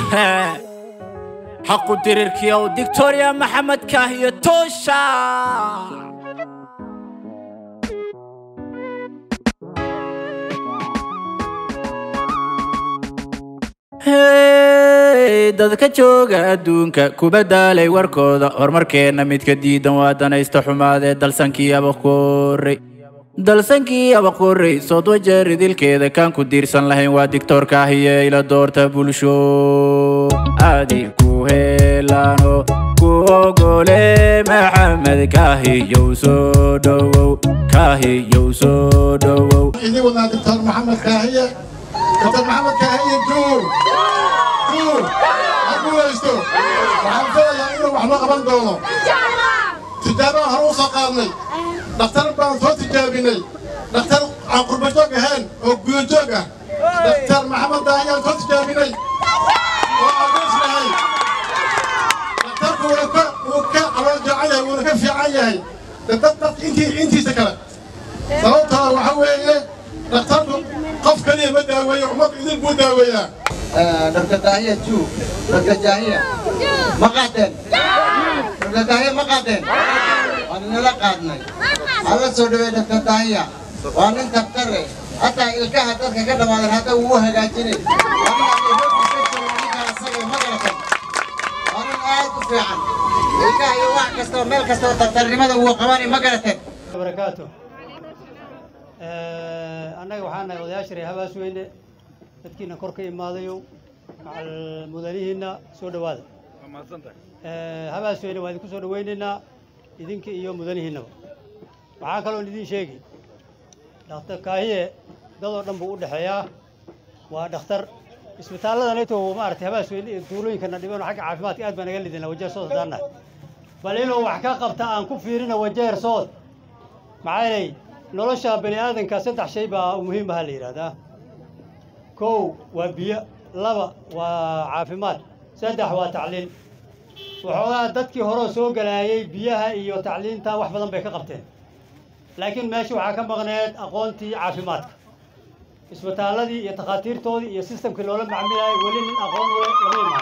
xaqu dirirkiyow dictoria maxamed kaahiyo toosha Hey, dadka jooga adduunka kuba daalay warkooda horumarkeenna midka diidan waa danaysta xumaadee dalsankii abaqorey dalsankii abaqorey sood wajeer idilkeeda kaan ku diirsan lahayn waa dictoorka ahiye ila doorta bulsho adi ku helano ku ogole maxamed kaahiyow soo dhowow kaahiyow soo dhowow idin wadnaa doctor maxamed kaahiye doctor maxamed kaahiye juur juur ha guulaysto waxaan filayaa inuu wax loo qaban doono tijaabada hore u soo qaadnay dhakhtar baan soo tijaabinay dhakhtar aan qurbajoog ahayn oo gudajoog ah dhakhtar maxamed kaahiye aan soo tijaabinay oo adeys lahay dhakhtarku wuu ka wuu ka calool joocan yahay wuuna ka fiican yahay dad dadka intii intiisa kale sababtaa waxa weeye dhakhtarku qof kaliya ma daaweeyo ummad idin buu daaweeyaa Dr. Dahya Ju, Dr. Dahya. Maqaten. Dr. Dahya maqaten. Waan nala qaadnay. Alla soo dhaweey Dr. Dahya. Waa nin daktar eh. Hataa ilkaha dadka ka dhamaadan hadda wuu hagaajinay. Waa nin aan Nairobi ka joogo ninkaan asaga ma garatan. Waa nin aad u fiican. Ilkaha iyo wax kastoo meel kastoo daktarnimada wuu qabanay ma garatan. barakaatu annaga waxaan nahay odayaasha reer habaas weyne dadkiina kor ka imaadayo macal mudanihiinna soo dhowaada habaas weyne waa idinku soo dhowaynaynaa idinka iyo mudanihiinnaba waxaa kaloon idin sheegi dhakhtar kaahiye dadoo dhan buu u dhexeeyaa waa dhakhtar isbitaalladanayto maaragtay habaas weyne iyo tuulooyinkana dhibano xagga caafimaadka aad baa naga lidina wajeer sood haddaan nahay bal inuu wax ka qabta aan ku fiirina wajeer sood maxaa yeelay nolosha bani aadanka saddex shay baa muhiim aha la yidhahdaa kow waa biyo laba waa caafimaad saddex waa tacliin waxoogaa dadkii horeo soo galaayay biyaha iyo tacliinta wax badan bay ka qabteen laakiin meesha waxaa ka maqneed aqoontii caafimaadka isbitaalladii iyo takhaatiirtoodii iyo sistamkii loola macmilayay weli nin aqoon ule lama imaan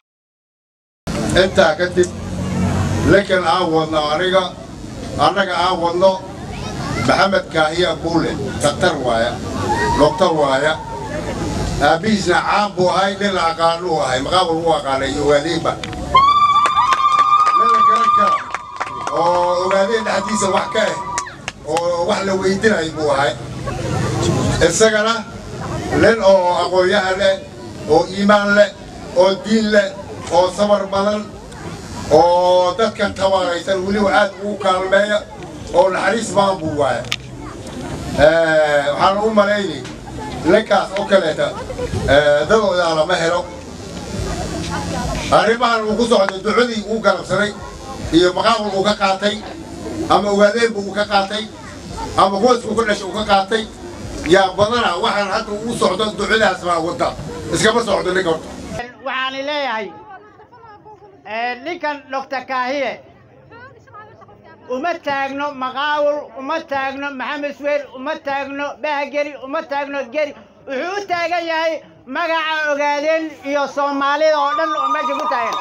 intaa kadib lakin aan wadno aniga annaga aan wadno maxamed kaahiya kuule daktar waaya doktor waaya aabbihiisna caan buu ahay nin la aqaanu ahay maqaabul u aqaanay ogaadeenba nin la garan kara oo ogaadeen dhexdiisa wax ka eh oo wax la weydinayo buu ahay isagana nin oo aqoon-yahan leh oo iimaan leh oo diin leh oo sabar badan oo dadkan tabaaraysan weliba aad ugu kaalmeeya oo naxariis badan buu waaya waxaan u malaynay ninkaas oo kaleeta dadoodaa lama helo arrimahan uu ku socday ducadii uu galabsaday iyo maqaabul uu ka qaatay ama ogaadeenba uu ka qaatay ama hoosku ku dhashay uu ka qaatay yaa badana waxaan hadda uu socdo ducadaas baa wadda iskama socdo ninka horta waxaan leeyahay ninkan doctor kaahiye uma taagno maqaawul uma taagno maxamed sweer uma taagno bahgeri uma taagno geri wuxuu u taagan yahay magaca ogaadeen iyo soomaalida oo dhan oo meesha ku taagan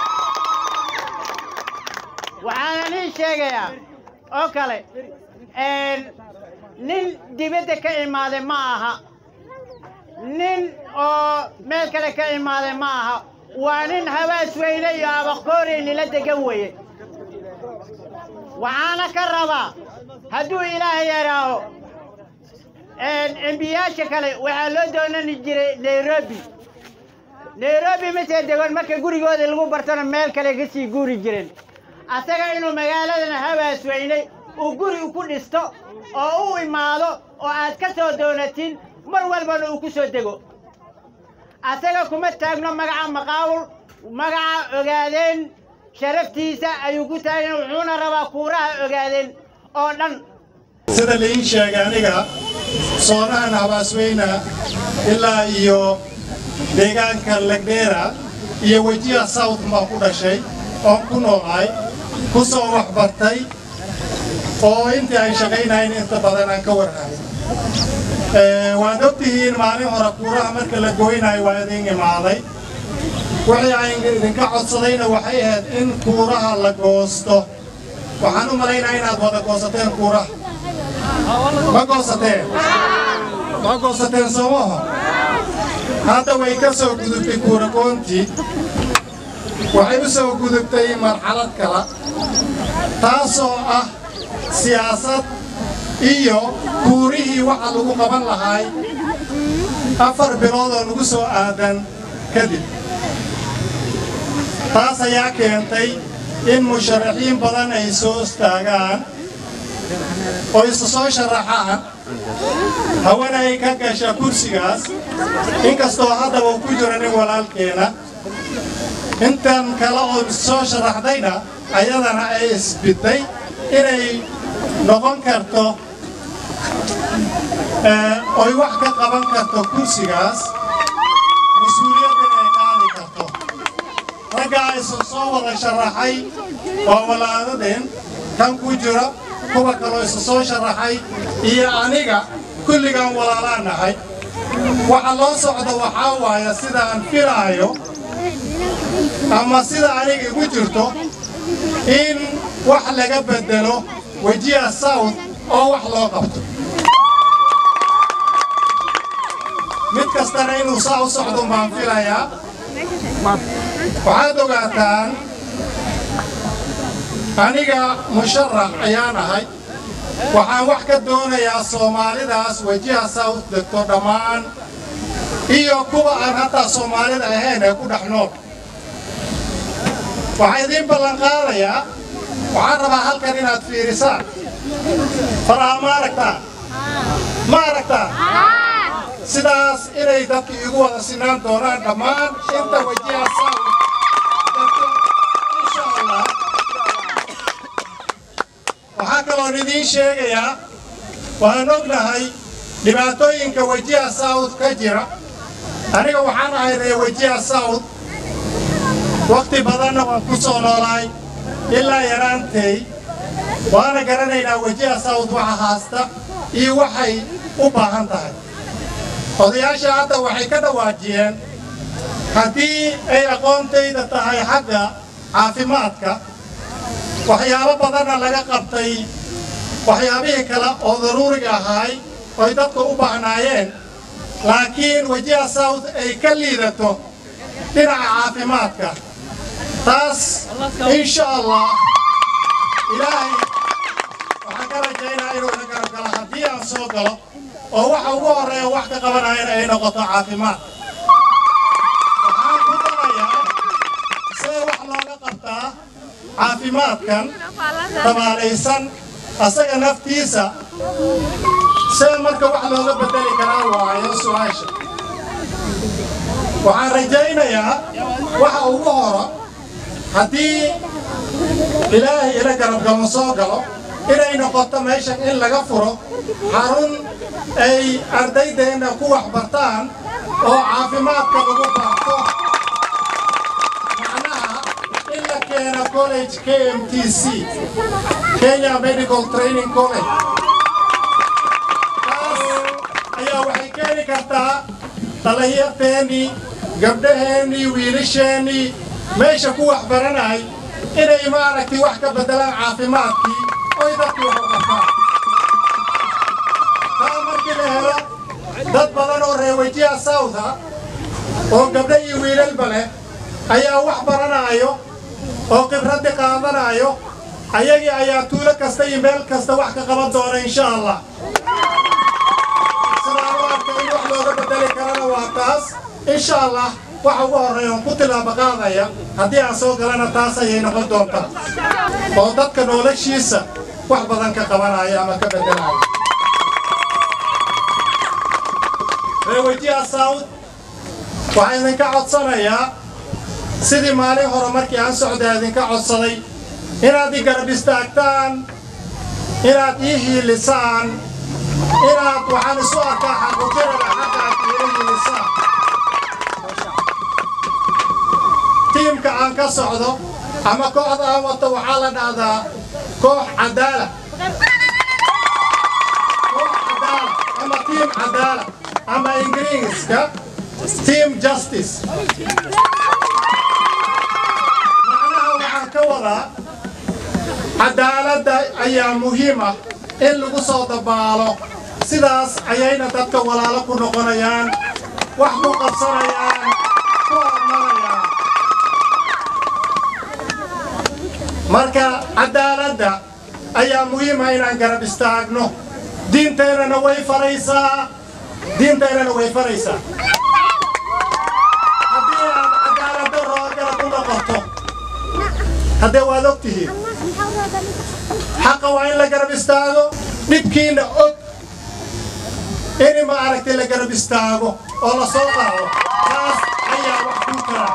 waxaana nin sheegayaa oo kale nin dibadda ka imaaday ma aha nin oo meel kale ka imaaday ma aha waa nin habaas weyne iyo abaqoori nila degan weye waxaana ka rabaa hadduu ilaah yaraaho embiyaasha kale waxaa loo doonani jiray nairobi nairobi mase degon marka gurigooda lagu bartona meel kale ka sii guuri jireen asaga inuu magaaladan habaas weyne uu guri ku dhisto oo u imaado oo aad ka soo doonatin mar walbana uu ku soo dego asaga kuma taagno magaca maqaawul magaca ogaadeen sharaftiisa ayuu ku taagan wuxuuna rabaa kuuraha ogaadeen oo dhan sida liin sheegay aniga soonahan habaasweyna ilaa iyo deegaanka legdheera iyo wejiha south baan ku dhashay oon ku noolahay ku soo wax bartay oo intii ay shaqaynahayn inta badan aan ka warhayo waad ogtihiin maalin hore kuuraha marka la goynayo waa idin imaaday wixii aan idinka codsadayna waxay ahayd in kuuraha la goosto waxaan u malaynaa inaad wada goosateen kuuraha ma goosateen ma goosateen soomaha hadda way ka soo gudubtay kuuragoontii waxay u soo gudubtay marxalad kale taasoo ah siyaasad iyo kuurihii waxa lagu qaban lahaay afar bilood oo lagu soo aadan kadib taas ayaa keentay in musharaxiin badan ay soo istaagaan oo isu soo sharaxaan hawana ay ka gasha kursigaas inkastoo haddaba uu ku jiro nin walaalkeena intan kale oo soo sharaxdayna ayadana ay isbidday inay noqon karto oy wax ka qaban karto kursigaas mas-uuliyaddan ay qaadi karto raggaa isu soo wada sharaxay waa walaadadeen kan ku jira kuwa kaloo isu soo sharaxay iyo aniga kulligaan walaalaan nahay waxa loo socdo waxaa waaya sidaan filaayo ama sida aniga igu jirto in wax laga bedelo wejiha south oo wax loo qabto mid kastana inuu saa u socdo baan filayaa waxaad ogaataan aniga musharax ayaan ahay waxaan wax ka doonayaa soomaalidaas wejiha south degto dhammaan iyo kuwa aan hataa soomaalida ahayn ee ku dhex nool waxaa idiin ballan qaadayaa waxaan rabaa halkan inaad fiirisaan faraha ma aragtaan ma aragtaan sidaas inay dadka iigu wada sinaan doonaan dhammaan inta wejiha south degto insha allah waxaa kaloon idiin sheegayaa waan ognahay dhibaatooyinka wejiha south ka jira aniga waxaan ahay ree wejiha south wakhti badanna waan ku soo noolaay ilaa yaraantay waana garanaynaa wejiha south waxa haasta iyo waxay u baahan tahay odayaasha hadda waxay ka dhawaajiyeen haddii ay aqoontayda tahay xagga caafimaadka waxyaabo badanna laga qabtay waxyaabihii kale oo daruuriga ahaay oy dadka u baahnaayeen laakiin wejiha south ay ka liidato dhinaca caafimaadka taas insha allah ilaahay waxaan ka rajaynaa inuu na garab galo haddii aan soo galo oo waxa ugu horreeya wax ka qabanayana ay noqoto caafimaad waxaan ku darayaa see wax looga qabtaa caafimaadkan dabaalaysan asaga naftiisa see marka wax looga bedeli karaa waayo su-aasha waxaan rajaynayaa waxa ugu horo haddii ilaahay ila garabgalo soo galo inay noqoto meeshan in laga furo xarun ay ardaydeenna ku waxbartaan oo caafimaadka lagu baarto macnaha in la keeno college KMTC Kenya Medical Training College taas ayaa waxay keeni kartaa dhallinyarteennii gabdhaheennii wiilasheenii meesha ku waxbaranay inay maaragtay wax ka beddelaan caafimaadkii oy dadkii wax u qabtaan taa markii la helo dad badan oo reewajiha southa oo gabdho iyo wiilalba leh ayaa wax baranaayo oo khibraddi qaadanaayo ayagii ayaa tuulo kasta iyo meel kasta wax ka qaban doona insha allah sidaa u arka in wax looga bedeli karana waa taas insha allah waxa ugu horreeya oon ku tilaabo qaadaya haddii aan soo galana taas ayay noqon doontaa oo dadka noloshiisa wax badan ka qabanaya ama ka beddelaya reewajiha south waxaa idinka codsanayaa sidii maalin hore markii aan socday idinka codsaday inaad i garab istaagtaan inaad ii hiilisaan inaad waxaan isu arkaa xaquujinada xaqa aad iila hiilisaan tiimka aan ka socdo ama kooxda aan wato waxaa la dhahdaa koox cadaala koox cadaala ama tiim cadaala ama ingiriiska team justice ka wadaa cadaaladda ayaa muhiim ah in lagu soo dabaalo sidaas ayayna dadka walaalo ku noqonayaan wax ku qabsanayaan ku hormarayaan marka cadaaladda ayaa muhiim ah inaan garab istaagno diinteennana way faraysaa diinteennana way faraysaa haddii aad cadaaladda roorgala ku noqoto haddee waad og tihiin xaqa waa in la garab istaago dhibkiina og in ma aragtay la garab istaago oo la soo qaado taas ayaa wax kuu kara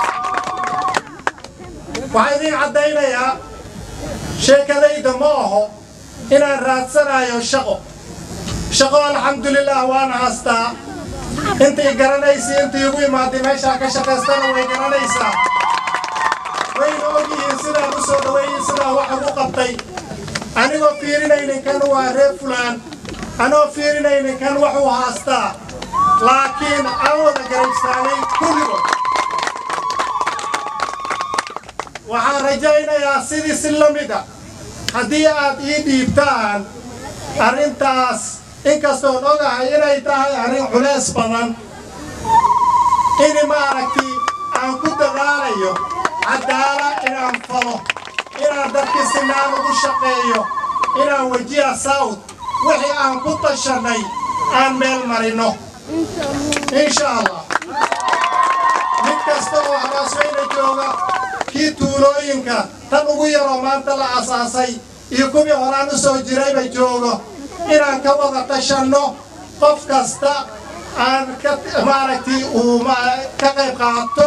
waxaa idiin caddaynayaa sheekadayda ma aho inaan raadsanayo shaqo shaqo alxamdulilah waana haastaa intay garanaysa intii igu imaaday meeshaa ka shaqaystana way garanaysaa wayna ogyihiin sidaan u soo dhaweeyey sidaa wax ugu qabtay anigoo fiirinaynin kan waa reer fulaan anoo fiirinaynin kan waxuu haastaa laakiin aan wada garabstaagay kulligood waxaan rajaynayaa sidii si la mid a haddii aad ii dhiibtaan arrintaas inkastoon ogahay inay tahay arrin culays badan in maaragti aan ku dadaalayo cadaala inaan falo inaan dadkii sinaan ugu shaqeeyo inaan wejiya sawd wixii aan ku tashannay aan meel marino insha allah mid kasta oo habaasweyna jooga kii tuulooyinka tan ugu yaroo maanta la asaasay iyo kuwii horaan u soo jirayba joogo inaan ka wada tashanno qof kasta aan ka maaragtay uu ka qayb qaato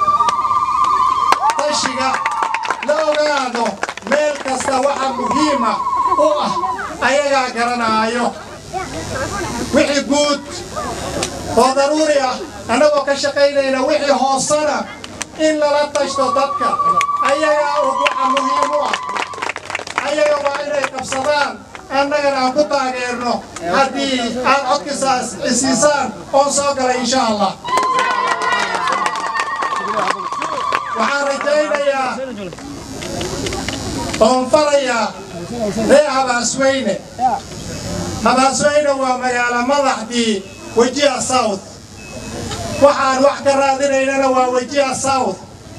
tashiga la ogaado meel kasta waxa muhiima u ah ayagaa garanaayo wixii guud oo daruuri ah annagoo ka shaqaynayna wixii hoosana in lala tashto dadka ayagaa og waxa muhiim u ah ayaga waa inay qabsadaan annagana aan ku taageerno haddii aad codkiisaas isiisaan oon soo galay insha allah waxaan rajaynayaa oon farayaa ree habaasweyne habaasweyne waa magaalo madaxdii wejiha south waxaan wax ka raadinaynana waa wejiha south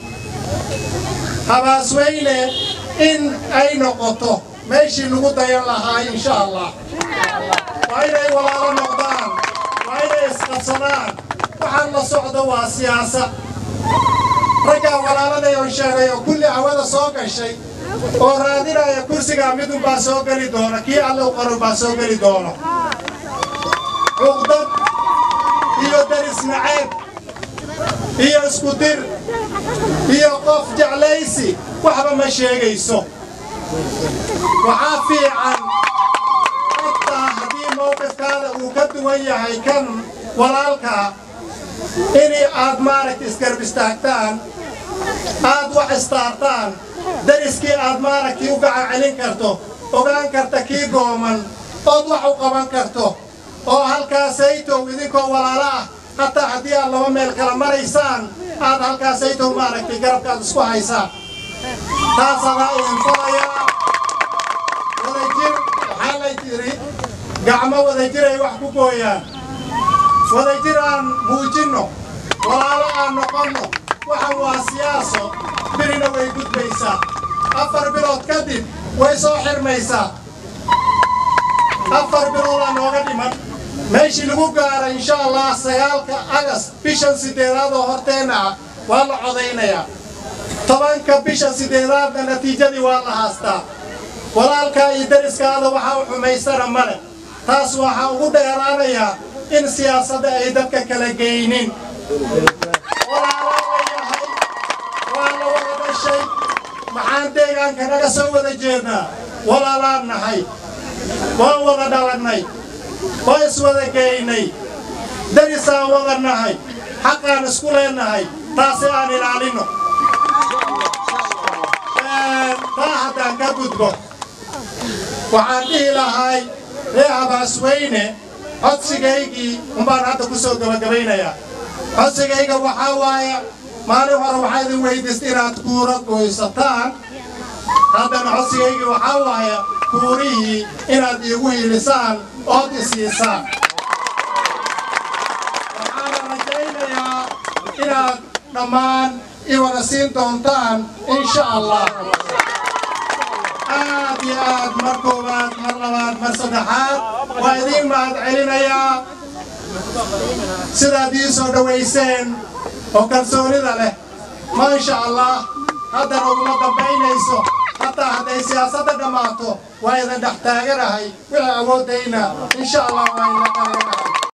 habaasweyne in ay noqoto meeshii lagu dayan lahaa insha allah waa inay walaalo noqdaan waa inay isqabsadaan waxaan la socdo waa siyaasad raggaa walaaladay oo sheegay oo kulli hawada soo gashay oo raadinaya kursigaa midunbaa soo geli doona kii alle u qoran baa soo geli doono cuqdad iyo daris naceeb iyo isku dir iyo qof jeclaysi waxba ma sheegayso waxaa fiican xataa haddii mowqifkaada uu ka duwan yahay kan walaalkaa in aad maaragta isgarb istaagtaan aad wax istaartaan dariskii aad maaragtay u gacan celin karto ogaan karta kii gooman ood wax u qaban karto oo halkaasaytow idinkoo walaalo ah hataa haddii aad laba meel kala maraysaan aad halkaasaytow maaragtay garabkaad isku haysaan taasadaa idin falayaa wadajir waxaa lay tiri gacmo wadajiray wax ku gooyaan wadajir aan muujinno walaalo aan noqonno waxan waa siyaaso birina way gudbaysaa afar bilood kadib way soo xirmaysaa afar biloodaa nooga dhiman meeshii lagu gaara insha allah sagaalka agas bishan sideedaad oo horteenna ah waa la codaynayaa tobanka bisha sideedaadna natiijadii waa la haastaa walaalkaa iyo dariskaada waxaa u xumaysana male taas waxaa ugu dheeraanayaa in siyaasadda ay dadka kala geynin walaalo la yahay waa la wada dhashay maxaan deegaanka naga soo wada jeednaa walaalaan nahay waan wada dhalannay waa iswada geynay darisaan wada nahay xaqaan isku leenahay taasi aan ilaalinno taa haddaan ka gudbo waxaan dhihi lahay ree habaasweyne codsigaygii umbaan hadda ku soo gabagabaynayaa codsigayga waxaa waaye maalin hore waxaa idin weydiista inaad kuura goysataan haddana codsigayga waxaa waaya kuurihii inaad iigu hiilisaan ood isiisaan waxaana rajaynayaa inaad dhammaan i wada siin doontaan insha allah aad iyo aad mar koowaad mar labaad mar saddexaad waa idiin mahad celinayaa sidaad ii soo dhowayseen oo kalsoonida leh maasha allah haddana uguma dambaynayso hataa hadday siyaasadda dhammaato waa idin dhex taaganahay wixii awooddayna insha allah waa idin qareerahay